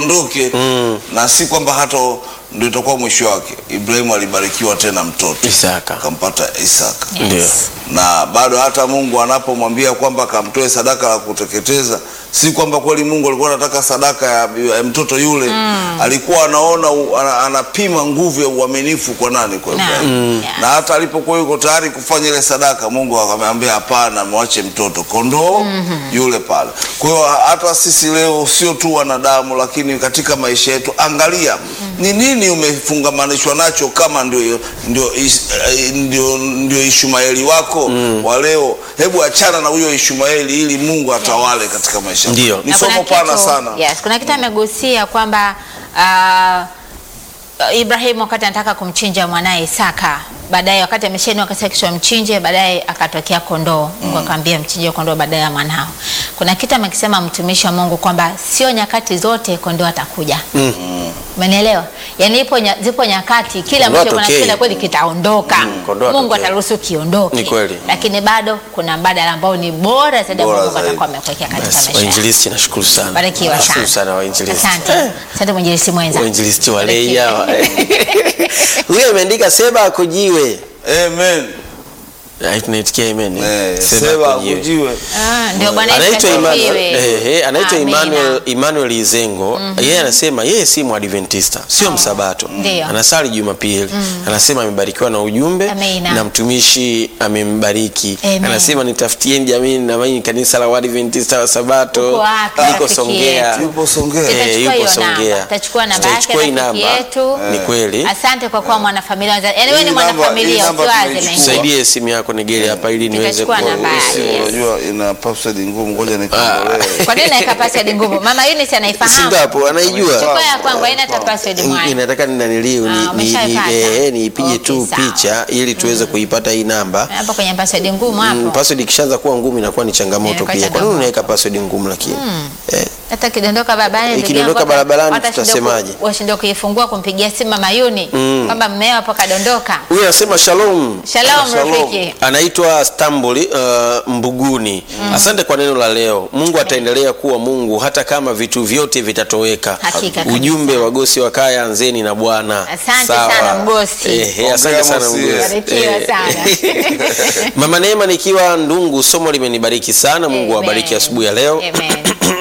asiondoke na si kwamba hata ndio itakuwa mwisho wake. Ibrahimu alibarikiwa tena mtoto Isaka. akampata Isaka Ndio. na bado hata Mungu anapomwambia kwamba akamtoe sadaka la kuteketeza, si kwamba kweli Mungu alikuwa anataka sadaka ya, ya mtoto yule alikuwa anaona u- ana, anapima nguvu ya uaminifu kwa nani? Kwa Naam. Ibrahimu. Mm. Na hata alipokuwa yuko tayari kufanya ile sadaka, Mungu akamwambia hapana, mwache mtoto kondoo yule pale. Kwa hiyo hata sisi leo sio tu wanadamu, lakini katika maisha yetu, angalia ni nini umefungamanishwa nacho, kama ndio ndio is- eh, ndio, ndio Ishmaeli wako wa leo. Hebu achana na huyo Ishmaeli ili Mungu atawale katika maisha yako. Ndio. Ni Na kuna somo pana kitu- sana. Yes, kuna kitu amegusia kwamba ah, Ibrahimu wakati anataka kumchinja mwanaye Isaka, baadaye wakati ameshainua akasema kisha mchinje, baadaye akatokea kondoo. Mungu akamwambia mchinje kondoo baadaye ya mwanao. Kuna kitu amekisema mtumishi wa Mungu kwamba sio nyakati zote kondoo atakuja. Umenielewa? Yaani ipo nya, zipo nyakati kile Kondoo ambacho atokei. kunakipenda kweli kitaondoka. kondoo Mungu atokei. ataruhusu kiondoke. Ni kweli. Lakini bado kuna mbadala ambao ni bora zaidi ambao Bora Mungu zaidi. atakuwa amekuwekea katika Basi, maisha yako. wainjilisti nashukuru sana. Barikiwa Nashukuru sana. sana wainjilisti. Asante. Asante mwinjilisti mwenza. Wainjilisti walei Barikiwa. hawa. Huyo ameandika seba akujiwe. Amen. Ah, Tunaitikia amen. Eh, Seba sema akujiwe. akujiwe. Ah, ndio Bwana Yesu anaitwa Emmanuel, asifiwe. eh, eh, anaitwa Amina. Emmanuel, Emmanuel Izengo yeye anasema yeye si mwadventista sio msabato Ndio. anasali Jumapili anasema amebarikiwa na ujumbe Amina. na mtumishi amembariki Amen. anasema nitafutieni jamii na mimi kanisa la wadventista wa sabato Uko wapi, liko rafiki Songea yetu? Yupo Songea. Eh, Tutachukua yupo hiyo Songea. namba. Tutachukua namba yake Tutaichukua hii rafiki namba. yetu. ni kweli Asante kwa kuwa mwanafamilia wenza. Yaani wewe ni Hii namba- hii mwanafamilia namba usiwaze tumeichukua. mengine. saidie simu yako nigeli hapa ili niweze Tutachukua ku- namba yake. Sio, Yes. Unajua ina password ngumu, ngoja nikondolee. Kwa nini naika password ngumu? Mama Eunice anaifahamu. Singapo anaijua Chukua ya kwangu haina hata password mwana. inataka ninaniliu Ah, ni, ni, umeshaipata? ni, eh, niipige Okay, tu sawa. picha ili tuweze kuipata hii namba Hapo kwenye password ngumu Mm, hapo. password ikishaanza kuwa ngumu inakuwa ni changamoto Inakuwa pia. Kwa nini changamoto. unaweka password ngumu lakini? Eh, Hata kidondoka barabarani ndugu Ikidondoka yangu, hata- barabarani hata shindwa tutasemaje? ku- washindwa kuifungua kumpigia simu Mama Yuni kwamba mmeo hapo kadondoka. Huyu anasema shalom. Shalom Shalom. rafiki. Anaitwa Stambuli uh, Mbuguni. Asante kwa neno la leo. Mungu ataendelea kuwa Mungu hata kama vitu vyote vitatoweka. Hakika kabisa. Ujumbe wa Gosi wa Kaya, anzeni na Bwana. Asante Sawa. sana Mgosi. Eh, eh, asante Ongea sana Mosi. Mgosi. Barikiwa Eh. sana. Mama Neema nikiwa Ndungu, somo limenibariki sana. Mungu Amen. awabariki asubuhi ya leo. Amen.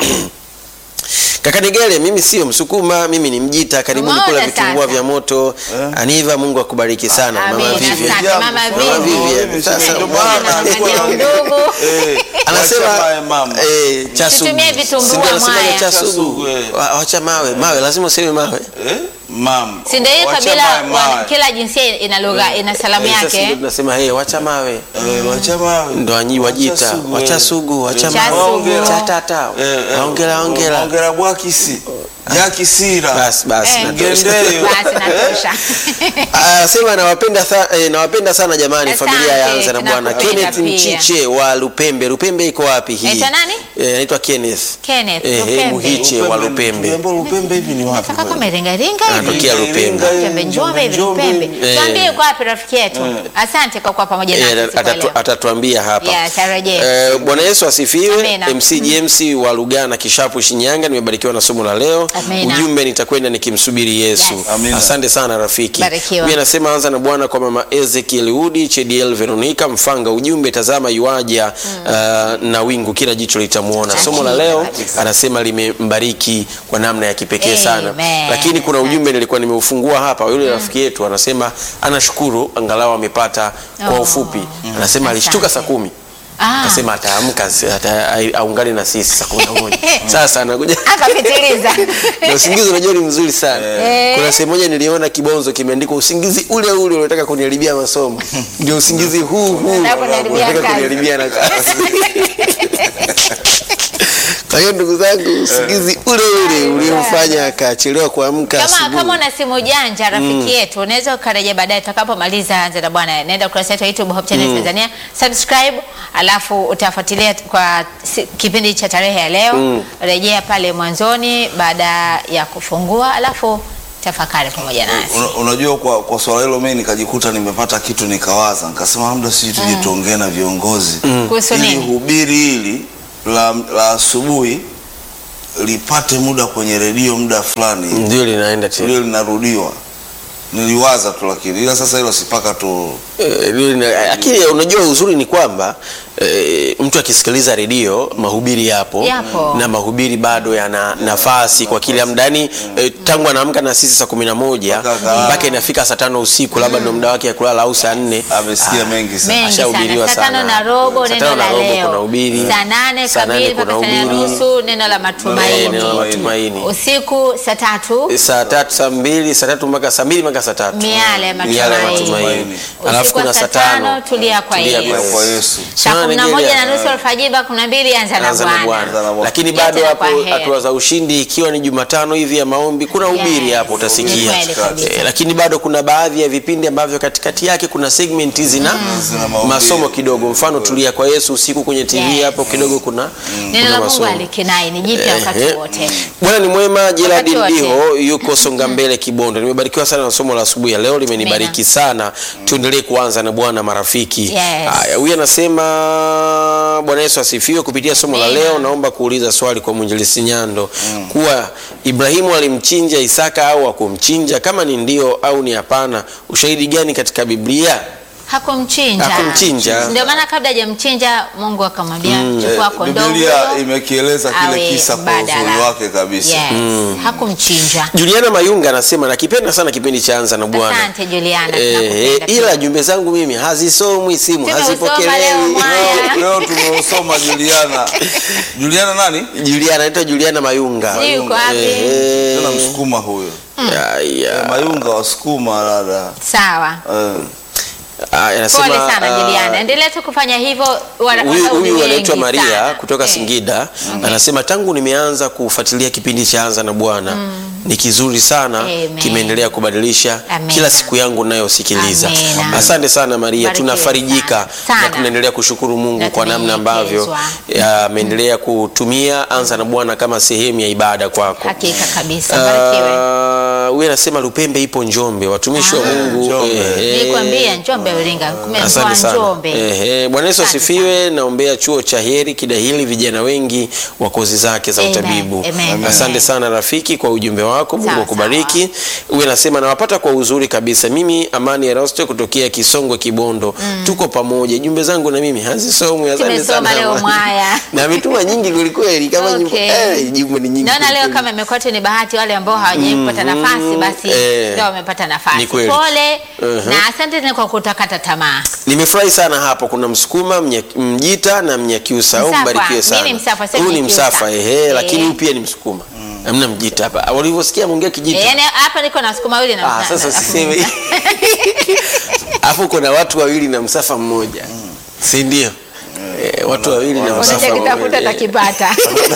Kaka Nigele, mimi sio Msukuma, mimi ni Mjita. Karibuni Umeona kula vitumbua sasa? vya moto. Aniva, Mungu akubariki sana. Mama Amina, Vivian. asante. Mama Mama Vivian. Vivian. Sasa Ndio umeona. maana alikuwa Ndio anaongea. ndugu. Eh, Anasema wacha mawe mama. eh, cha sugu. Tutumie vitumbua Si ndio anasemaje mwaya. cha Cha sugu? sugu, eh. Wa- Wacha mawe, mawe lazima useme mawe. Eh, mam. Si ndio hiyo Wacha kabila mawe, mawe. wana- kila jinsia ina lugha ina salamu Eh, sasa ndio yake. tunasema hey, wacha mawe. Eh, wacha mawe. Ndo anyi wajita, sugu, wacha eh. sugu, wacha Cha mawe. sugu. Cha tata. Eh, eh, Ongera ongera. Ongera bwakisi. Jakisira. Basi basi Eh. natosha. Gendeyo. Basi natosha. Ah, sema nawapenda tha, eh, nawapenda sana jamani Asante, familia ya Anza na Bwana. tunakupenda Kenneth pia. Mchiche wa Lupembe. Lupembe iko wapi hii? Anaitwa nani? Eh, anaitwa Kenneth. Kenneth, Eh, Lupembe. Muhiche wa Lupembe. Tuliambiwa Lupembe hivi ni wapi? Kaka kama ringa ringa hivi. Anatokea Lupembe. Njombe Njombe hivi Lupembe. Eh. Tuambie uko wapi rafiki yetu. Asante kwa kuwa pamoja Eh, nasi siku ya atatu- leo. atatuambia hapa Yes, arejee. Eh, Bwana Yesu asifiwe. Amina. MC James wa Lugana Kishapu Shinyanga, nimebarikiwa na somo la leo. Amina. Ujumbe nitakwenda nikimsubiri Yesu. Yes. Amina. Asante sana rafiki. Barikiwa. Mimi nasema anza na Bwana kwa mama Ezekiel Udi, Chediel Veronica Mfanga. Ujumbe tazama yuaja uh, na wingu kila jicho litamuona. Somo la leo kabisa. anasema limembariki kwa namna ya kipekee sana. Amen. Lakini kuna ujumbe nilikuwa nimeufungua hapa, yule rafiki yetu anasema anashukuru angalau amepata kwa Oh. ufupi. Anasema Asante. alishtuka saa kumi Ah. akasema ataamka si- ata- ai- aungane na sisi saa kumi na moja sasa anakuja Akapitiliza. na usingizi unajua ni mzuri sana Eh. kuna sehemu moja niliona kibonzo kimeandikwa usingizi ule ule unataka kuniharibia masomo ndio usingizi huu huu Unataka kuniharibia unataka kazi. kuniharibia na kazi kwa hiyo ndugu zangu usingizi ule ule uliomfanya akachelewa kuamka Kama, asubuhi kama una simu janja rafiki yetu unaweza ukarejea baadaye tutakapomaliza Anza na Bwana. Nenda ukurasa wetu wa YouTube Hope Channel Tanzania, subscribe, alafu utafuatilia kwa si, kipindi cha tarehe ya leo. Rejea pale mwanzoni baada ya kufungua, alafu tafakari pamoja nasi. Una- unajua kwa, kwa swala hilo mimi nikajikuta nimepata kitu nikawaza nikasema labda sisi tuje tuongee na viongozi Kuhusu ili nini? hubiri hili la, la asubuhi lipate muda kwenye redio muda fulani ndio linaenda tena ndio linarudiwa. Niliwaza tu lakini ila sasa hilo sipaka tu Eh, lina- lakini unajua uzuri ni kwamba eh, mtu akisikiliza redio mahubiri yapo, Yapo. na mahubiri bado yana nafasi kwa kila muda yani eh, tangu anaamka na sisi saa kumi na moja Mpaka- mpaka inafika saa tano usiku labda ndo muda wake ya kulala au saa nne amesikia mengi sana. mengi sana. ashahubiriwa Saa tano sana. na robo Saa neno tano na la robo leo, kuna ubiri. saa nane Saa nane kamili mpaka kuna saa nane ubiri. nusu neno la Eh, matumaini. neno la matumaini Usiku saa tatu saa tatu saa mbili saa tatu mpaka saa mbili mpaka saa tatu miale ya Miale ya matumaini. matumaini. Alafu Usiku wa kuna saa saa tano tano tulia kwa tulia Kwa Yesu. kwa Yesu. Saa Sana kumi na Nigeria. moja na nusu alfajiri mpaka kumi na mbili anza na Anza na Bwana. Bwana. Anza na Bwana. Lakini Yote bado na hapo kwa heri. hatua za ushindi, ikiwa ni Jumatano hivi ya maombi, kuna ubiri Yes. hapo utasikia. Ni kweli kabisa. Eh, lakini bado kuna baadhi ya vipindi ambavyo katikati yake kuna segment zina Zina mahubiri. masomo kidogo, mfano tulia kwa Yesu usiku kwenye TV Yes. hapo kidogo kuna Neno kuna la Mungu masomo. alikinai ni jipya wakati Ehe. wote. Bwana ni mwema. Gerard Wakati wote. Ndiho yuko Songa Mbele Kibondo. Nimebarikiwa sana na somo la asubuhi ya leo, limenibariki sana. Tuendelee kuanza na Bwana marafiki. Yes. Haya, huyu anasema Bwana Yesu asifiwe. Kupitia somo la Amina. leo, naomba kuuliza swali kwa mwinjilisti Nyando kuwa Ibrahimu alimchinja Isaka au hakumchinja? Kama ni ndio au ni hapana, ushahidi gani katika Biblia? Hakumchinja. Hakumchinja. Ndio maana kabla hajamchinja Mungu akamwambia chukua Eh, kondoo. Biblia huyo, imekieleza awe kile kisa kwa mbadala. uzuri wake kabisa. Yes. Hakumchinja. Juliana Mayunga anasema nakipenda sana kipindi cha Anza na Bwana. Asante Juliana. Eh, tunakupenda ila pia. jumbe zangu mimi hazisomwi, simu Tumeusoma leo hazipokelewi. mwaya. Leo tumeusoma Juliana. Juliana nani? Juliana anaitwa Juliana Mayunga. Sijui yuko wapi. Eh, Tena msukuma huyo. ya, ya. Mayunga wasukuma dada. Sawa. Eh. Ah, anasema, Pole sana ah, Juliana. Endelea tu kufanya hivyo. wana- Huyu wadau ni huyu anaitwa wengi Maria sana. kutoka Eh. Singida anasema tangu nimeanza kufuatilia kipindi cha Anza na Bwana ni kizuri sana, Amen. kimeendelea kubadilisha Amen. kila siku yangu ninayosikiliza. Amen. Asante sana Maria, Barikiwe tunafarijika sana. na tunaendelea kushukuru Mungu Na kwa namna ambavyo tumenyekezwa. ameendelea kutumia Anza na Bwana kama sehemu ya ibada kwako. Hakika kabisa. Barikiwe. Ah, Huyu anasema Lupembe ipo Njombe, watumishi wa Mungu Njombe. ehe. Nilikwambia Njombe Iringa. Kumekuwa Asante sana. Njombe. Ehe, Bwana Yesu Asante asifiwe. Naombea chuo cha Heri Kidahili vijana wengi wa kozi zake za Amen. utabibu. Amen. Asante Amen. sana rafiki kwa ujumbe wako. Mungu Sawa, akubariki. Huyu anasema nawapata kwa uzuri kabisa. Mimi Amani Erasto kutokea Kisongwe Kibondo. Tuko pamoja. Jumbe zangu na mimi hazisomwi. Asante Tumesoma sana. leo Amani. mwaya. Na ametuma nyingi kweli kweli kama Okay. nyimbo. Eh, jumbe ni nyingi. Naona leo kweli kama imekuwa tu ni bahati wale ambao hawajapata nafasi basi Eh. ndio wamepata nafasi. Ni kweli. Pole Mhm. na asante tena kwa kutakata tamaa. Nimefurahi sana hapo. Kuna Msukuma, Mnya- Mjita na Mnyakyusa. Au Msafwa. mbarikiwe sana. Mimi ni Msafwa, sio Huyu ni Mnyakyusa. Msafwa ehe, Eh. lakini huyu pia ni Msukuma. Hamna Mjita hapa. Walivyosikia mwongea Kijita. Eh, Yaani hapa niko na sukuma wili na Ah, na- sasa na- usiseme. Alafu kuna watu wawili na msafa mmoja. Si ndio? Eh, watu wawili na msafa Unachokitafuta mmoja. utakipata.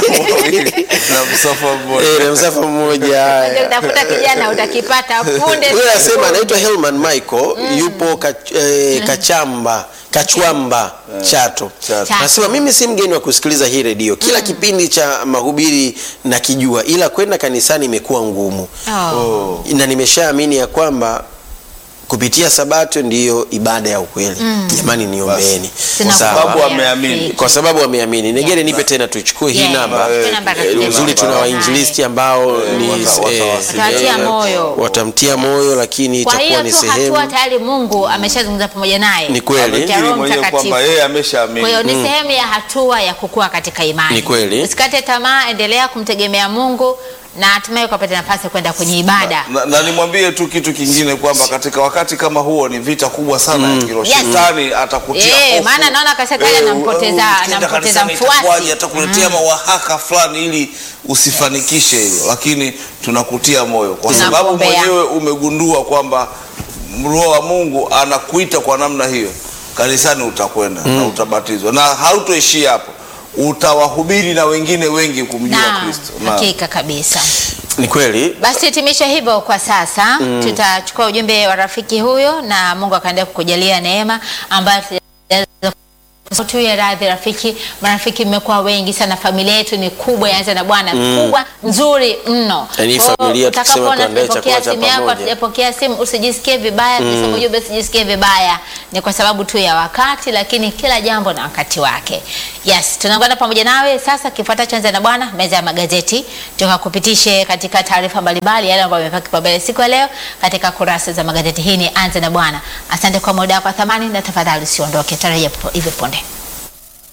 Na msafa mmoja. Eh, na msafa mmoja. Unachokitafuta kijana utakipata punde. Huyo anasema anaitwa Helman Michael, yupo kach, eh, Kachamba, Kachwamba, Chato. Chato. Anasema mimi si mgeni wa kusikiliza hii redio. Kila kipindi cha mahubiri nakijua, ila kwenda kanisani imekuwa ngumu. Oh. na nimeshaamini ya kwamba kupitia sabato ndiyo ibada ya ukweli. Jamani, niombeeni Sina Sawa. sababu kukwambia ameamini. rafiki. kwa sababu wameamini. Negere, nipe tena tuichukue hii Yeah. namba. Chukue namba Eh, rafiki. Uzuri tuna wainjilisti ambao ni wata- eh, Watawatia eh, moyo. watamtia moyo, lakini Kwa itakuwa hiyo ni tu sehemu hatua tayari Mungu ameshazungumza pamoja naye. Ni kweli. Kupitia Amekiri Roho mwenyewe Mtakatifu. kwamba yeye ameshaamini. Kwa hiyo ni sehemu ya hatua ya kukua katika imani. Ni kweli. Usikate tamaa, endelea kumtegemea Mungu na hatimaye ukapata nafasi ya kwenda kwenye ibada. na, na nimwambie tu kitu kingine kwamba katika wakati kama huo ni vita kubwa sana ya kiroho. Yes. Shetani atakutia Eh, hofu. maana naona kabisa tayari Eh, anampoteza- eh, ukienda anampoteza kanisani mfuasi. itakuwaje? Atakuletea mawahaka fulani ili usifanikishe hilo, lakini tunakutia moyo kwa sababu Tunakuombea. mwenyewe umegundua kwamba Roho wa Mungu anakuita kwa namna hiyo, kanisani utakwenda na utabatizwa, na hautoishia hapo, utawahubiri na wengine wengi kumjua Na Kristo. Na- hakika kabisa. ni kweli. Basi hitimisha hivyo kwa sasa. Tutachukua ujumbe wa rafiki huyo na Mungu akaendelea kukujalia neema ambayo tutaweza tu ya radhi rafiki, marafiki mmekuwa wengi sana, familia yetu ni kubwa, yaanza na Bwana kubwa nzuri mno. Yaani Kwa hiyo familia tukisema utakapoona tuandae tumepokea chakula cha simu yako, pamoja. hatujapokea simu, usijisikie vibaya, tukisema ujumbe usijisikie vibaya, ni kwa sababu tu ya wakati, lakini kila jambo na wakati wake. Yes, tunaungana pamoja nawe sasa. Kifuatacho Anza na Bwana, meza ya magazeti, tukakupitishe katika taarifa mbalimbali yale ambayo yamepewa kipaumbele siku ya leo katika kurasa za magazeti. Hii ni Anza na Bwana. Asante kwa muda wako wa thamani, na tafadhali usiondoke, tarajia hivi punde.